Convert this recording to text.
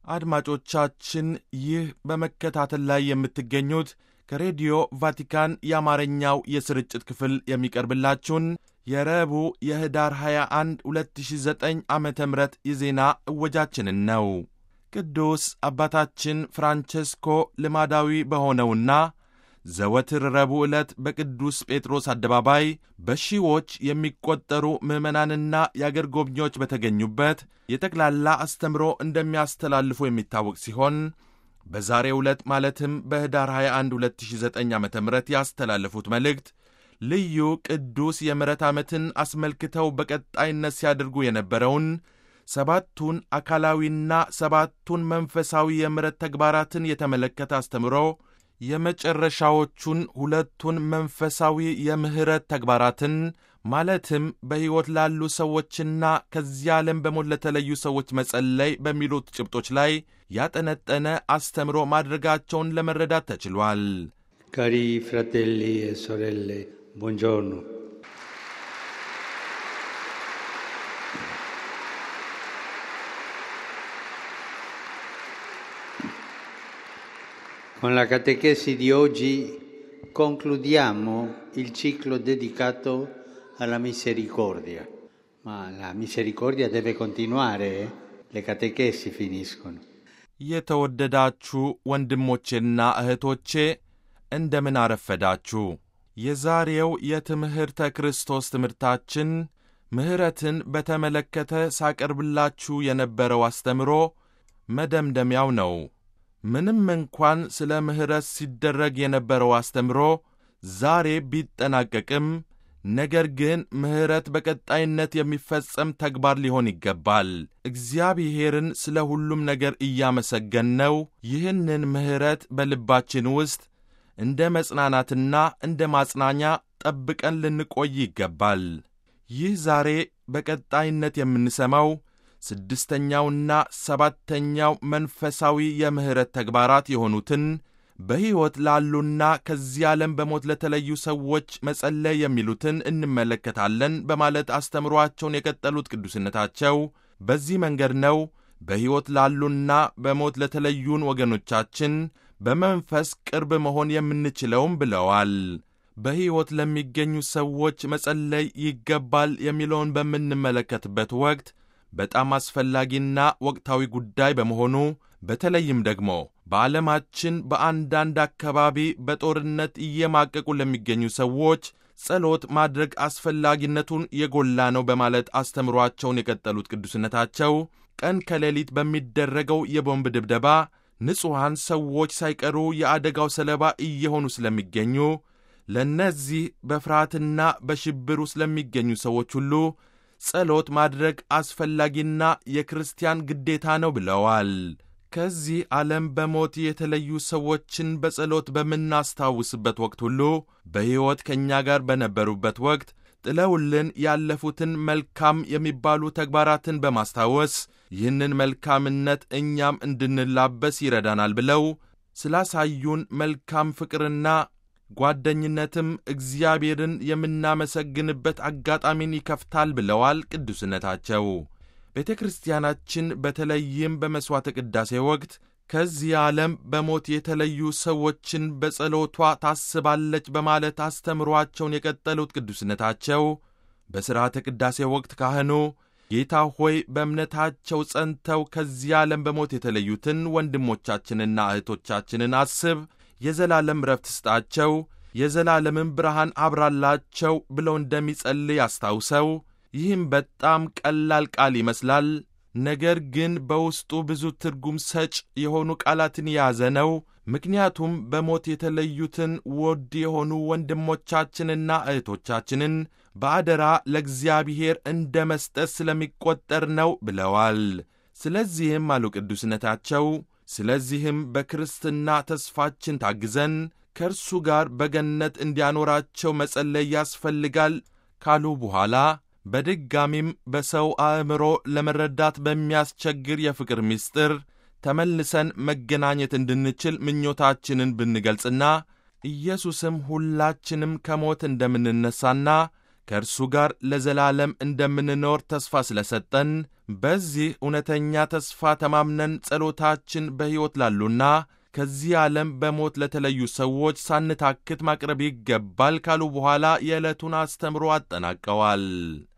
አድማጮቻችን ይህ በመከታተል ላይ የምትገኙት ከሬዲዮ ቫቲካን የአማርኛው የስርጭት ክፍል የሚቀርብላችሁን የረቡዕ የህዳር 21 2009 ዓ ም የዜና እወጃችንን ነው። ቅዱስ አባታችን ፍራንቸስኮ ልማዳዊ በሆነውና ዘወትር ረቡዕ ዕለት በቅዱስ ጴጥሮስ አደባባይ በሺዎች የሚቆጠሩ ምዕመናንና የአገር ጎብኚዎች በተገኙበት የጠቅላላ አስተምሮ እንደሚያስተላልፉ የሚታወቅ ሲሆን በዛሬው ዕለት ማለትም በህዳር 21 2009 ዓ ም ያስተላለፉት መልእክት ልዩ ቅዱስ የምሕረት ዓመትን አስመልክተው በቀጣይነት ሲያደርጉ የነበረውን ሰባቱን አካላዊና ሰባቱን መንፈሳዊ የምሕረት ተግባራትን የተመለከተ አስተምሮ የመጨረሻዎቹን ሁለቱን መንፈሳዊ የምሕረት ተግባራትን ማለትም በሕይወት ላሉ ሰዎችና ከዚህ ዓለም በሞት ለተለዩ ሰዎች መጸለይ በሚሉት ጭብጦች ላይ ያጠነጠነ አስተምሮ ማድረጋቸውን ለመረዳት ተችሏል። ካሪ ፍራቴሊ e sorelle, buongiorno. Con la catechesi di oggi concludiamo il ciclo dedicato alla misericordia, ma la misericordia deve continuare, eh? le catechesi finiscono. የተወደዳችሁ ወንድሞቼና እህቶቼ እንደምን አረፈዳችሁ። የዛሬው የትምህርተ ክርስቶስ ትምህርታችን ምሕረትን በተመለከተ ሳቀርብላችሁ የነበረው አስተምሮ መደምደሚያው ነው። ምንም እንኳን ስለ ምሕረት ሲደረግ የነበረው አስተምሮ ዛሬ ቢጠናቀቅም ነገር ግን ምሕረት በቀጣይነት የሚፈጸም ተግባር ሊሆን ይገባል። እግዚአብሔርን ስለ ሁሉም ነገር እያመሰገንነው ይህንን ምሕረት በልባችን ውስጥ እንደ መጽናናትና እንደ ማጽናኛ ጠብቀን ልንቆይ ይገባል። ይህ ዛሬ በቀጣይነት የምንሰማው ስድስተኛውና ሰባተኛው መንፈሳዊ የምሕረት ተግባራት የሆኑትን በሕይወት ላሉና ከዚህ ዓለም በሞት ለተለዩ ሰዎች መጸለይ የሚሉትን እንመለከታለን በማለት አስተምሯቸውን የቀጠሉት ቅዱስነታቸው በዚህ መንገድ ነው በሕይወት ላሉና በሞት ለተለዩን ወገኖቻችን በመንፈስ ቅርብ መሆን የምንችለውም ብለዋል። በሕይወት ለሚገኙ ሰዎች መጸለይ ይገባል የሚለውን በምንመለከትበት ወቅት በጣም አስፈላጊና ወቅታዊ ጉዳይ በመሆኑ በተለይም ደግሞ በዓለማችን በአንዳንድ አካባቢ በጦርነት እየማቀቁ ለሚገኙ ሰዎች ጸሎት ማድረግ አስፈላጊነቱን የጎላ ነው በማለት አስተምሯቸውን የቀጠሉት ቅዱስነታቸው ቀን ከሌሊት በሚደረገው የቦምብ ድብደባ ንጹሐን ሰዎች ሳይቀሩ የአደጋው ሰለባ እየሆኑ ስለሚገኙ ለእነዚህ በፍርሃትና በሽብር ውስጥ ለሚገኙ ሰዎች ሁሉ ጸሎት ማድረግ አስፈላጊና የክርስቲያን ግዴታ ነው ብለዋል። ከዚህ ዓለም በሞት የተለዩ ሰዎችን በጸሎት በምናስታውስበት ወቅት ሁሉ በሕይወት ከእኛ ጋር በነበሩበት ወቅት ጥለውልን ያለፉትን መልካም የሚባሉ ተግባራትን በማስታወስ ይህንን መልካምነት እኛም እንድንላበስ ይረዳናል ብለው ስላሳዩን መልካም ፍቅርና ጓደኝነትም እግዚአብሔርን የምናመሰግንበት አጋጣሚን ይከፍታል ብለዋል ቅዱስነታቸው። ቤተ ክርስቲያናችን በተለይም በመሥዋዕተ ቅዳሴ ወቅት ከዚህ ዓለም በሞት የተለዩ ሰዎችን በጸሎቷ ታስባለች በማለት አስተምሯቸውን የቀጠሉት ቅዱስነታቸው በሥርዓተ ቅዳሴ ወቅት ካህኑ ጌታ ሆይ በእምነታቸው ጸንተው ከዚህ ዓለም በሞት የተለዩትን ወንድሞቻችንና እህቶቻችንን አስብ፣ የዘላለም ረፍት ስጣቸው፣ የዘላለምን ብርሃን አብራላቸው ብለው እንደሚጸልይ አስታውሰው ይህም በጣም ቀላል ቃል ይመስላል። ነገር ግን በውስጡ ብዙ ትርጉም ሰጭ የሆኑ ቃላትን የያዘ ነው። ምክንያቱም በሞት የተለዩትን ውድ የሆኑ ወንድሞቻችንና እህቶቻችንን በአደራ ለእግዚአብሔር እንደ መስጠት ስለሚቈጠር ነው ብለዋል። ስለዚህም አሉ ቅዱስነታቸው፣ ስለዚህም በክርስትና ተስፋችን ታግዘን ከእርሱ ጋር በገነት እንዲያኖራቸው መጸለይ ያስፈልጋል ካሉ በኋላ በድጋሚም በሰው አእምሮ ለመረዳት በሚያስቸግር የፍቅር ምስጢር ተመልሰን መገናኘት እንድንችል ምኞታችንን ብንገልጽና ኢየሱስም ሁላችንም ከሞት እንደምንነሳና ከእርሱ ጋር ለዘላለም እንደምንኖር ተስፋ ስለሰጠን በዚህ እውነተኛ ተስፋ ተማምነን ጸሎታችን በሕይወት ላሉና ከዚህ ዓለም በሞት ለተለዩ ሰዎች ሳንታክት ማቅረብ ይገባል ካሉ በኋላ የዕለቱን አስተምሮ አጠናቀዋል።